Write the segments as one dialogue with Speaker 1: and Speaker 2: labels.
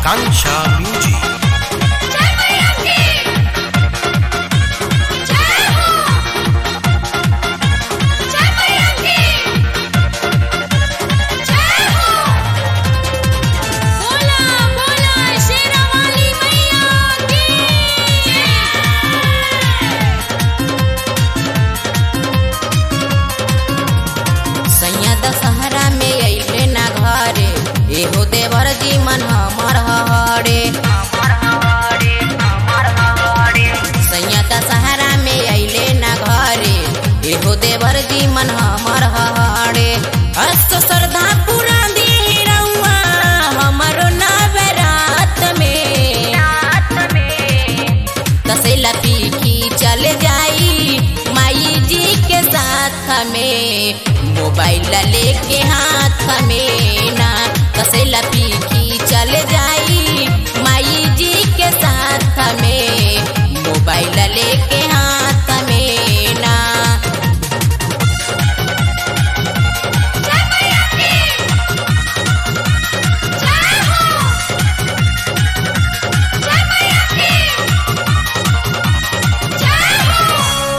Speaker 1: आकांक्षा music
Speaker 2: जय मैया की जय हो जय मैया की जय हो बोला बोला शेरावाली मैया की
Speaker 3: सैया दशहरा में अइले ना घरे एहो देवर जी मन हमर हरे सैया दशहरा में अइले ना घरे एहो देवर जी मन हमर हरे अस्त श्रद्धा पूरा दी रउआ हमरो नवरात में तसेला पीखी चल जाई माई जी के साथ में मोबाइल लेके हाथ में ना तसेला पीखी चल जाई माई जी के साथ में मोबाइल लेके हाथ में ना
Speaker 2: जय मैया की जय हो जय मैया की जय हो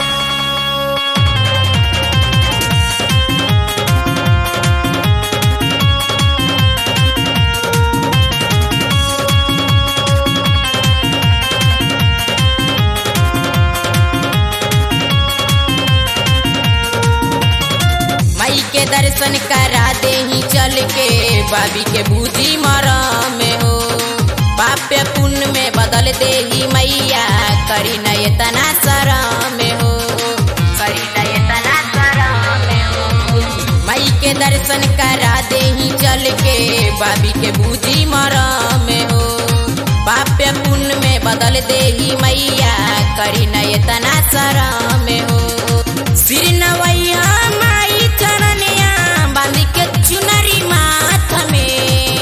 Speaker 3: माई के दर्शन करा दे ही चल के बाबी के बूझी मरा में हो पाप्य पुण्य में बदल दे ही मैया करी न इतना सरा में हो करी न इतना सरा में हो माई के दर्शन करा दे ही चल के बाबी के बूझी मरा में हो पाप्य पुण्य में बदल दे ही मैया करी न इतना सरा में हो सिर नवैया माई चरनिया बांध के चुनरी माथ में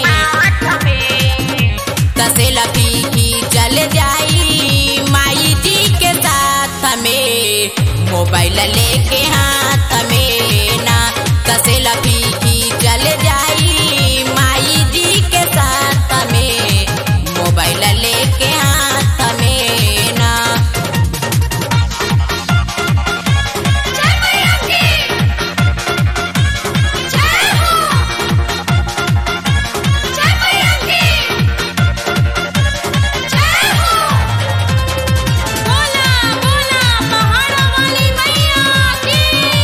Speaker 3: तसेला पीकी चल जाई माई जी के साथ में मोबाइल लेके हाथ में ना तसेला पीकी चल जाई माई जी के साथ में मोबाइल लेके हाथ में ना
Speaker 2: जय मैया की जय हो जय मैया की जय हो बोला बोला पहाड़ा वाली मैया की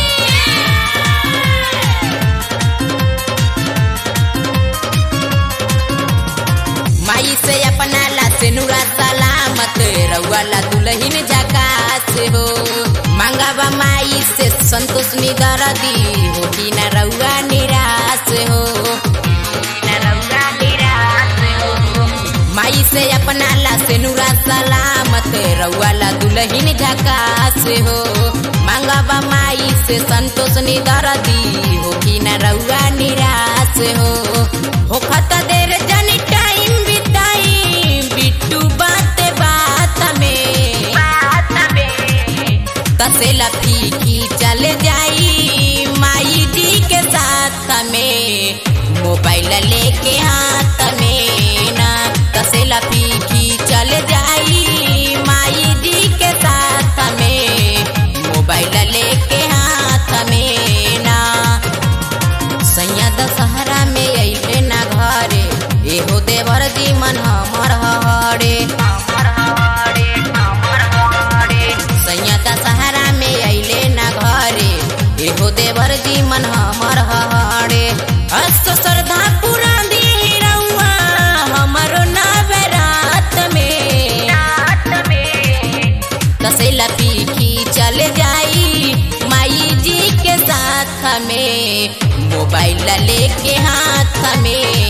Speaker 3: माई से अपना ला से नुरा सलामत रउआ ला दुलहिन जकास हो मांगावा माई से संतोष निदरदी हो कि न रउआ निराश हो न रउआ निराश हो माई से अपना ला से नुरा सलामत रउआ ला दुलहिन झकास हो मांगावा माई से संतोष निदरदी हो कि न रउआ निराश हो हो खत देर जनी टाइम बिताई बिट्टू बात बात में बात में तसेला फीकी चल जाई माई जी के साथ में मोबाइल लेके हाथ में ना तसेला फीकी चल जाई माई जी के साथ में मोबाइल लेके हाथ में ना सैया दशहरा में अइले ना घरे एहो देवर जी मन हमर हरे सैया दशहरा में अइले ना घरे एहो देवर जी मन हमर हरे अस्त श्रद्धा पूरा दी रउआ हमरो नवरात में तसेला पीखी चल जाई माई जी के साथ में मोबाइल लेके हाथ में